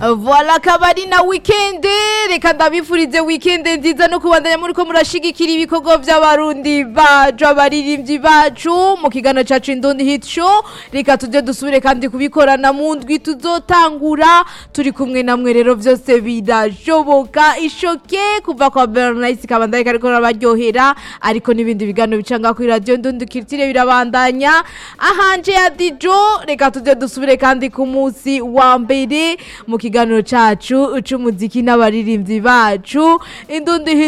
Voilà akaba ari na weekend reka ndabifurize weekend nziza no kubandanya muri ko murashigikira ibikorwa by'abarundi bacu abaririmbyi bacu mu kiganiro cacu Indundi Hit Show reka tujye dusubire kandi kubikorana mu ndwi tuzotangura turi kumwe namwe rero byose birashoboka ishoke kuva kwa Bernice kabandanye kariko rabaryohera ariko n'ibindi biganiro bicanga kuri radio Indundi Kirtire birabandanya ahanje ya Dijo reka tujye dusubire kandi ku munsi wa mbere mu kiganiro cacu c'umuziki n'abaririmbyi bacu Indundi Hit